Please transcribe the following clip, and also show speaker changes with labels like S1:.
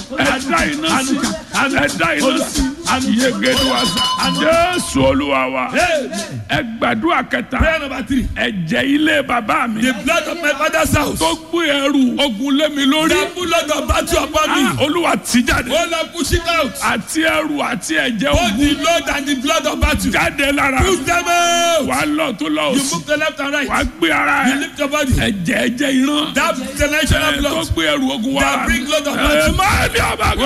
S1: ẹ̀dá iná sí ẹ̀dá iná sí yegede wa sa jésù olúwa wa ẹ gbàdúrà kẹta
S2: Prayer number three.
S1: ẹ̀jẹ̀ ilé bàbá mi
S2: The blood of my father's house.
S1: tó gbé ẹrù ogun lé mi lórí
S2: The blood of battle upon me.
S1: Ah, olúwa tì jáde
S2: Oh Lord, push it out.
S1: àti ẹrù àti ẹ̀jẹ̀
S2: Both
S1: ogun
S2: the load and the blood of battle.
S1: jáde lára
S2: Push them out.
S1: wàá lọ tó lọ
S2: You
S1: òsì
S2: move to left and right.
S1: wàá gbé ara
S2: You
S1: ẹ
S2: lift your body.
S1: ẹ̀jẹ̀ ẹ̀jẹ̀ ìran
S2: That generational
S1: ẹ tó
S2: blood.
S1: gbé ẹrù ogun wá
S2: That bring load of
S1: ẹ
S2: battle.
S1: máa ní ọba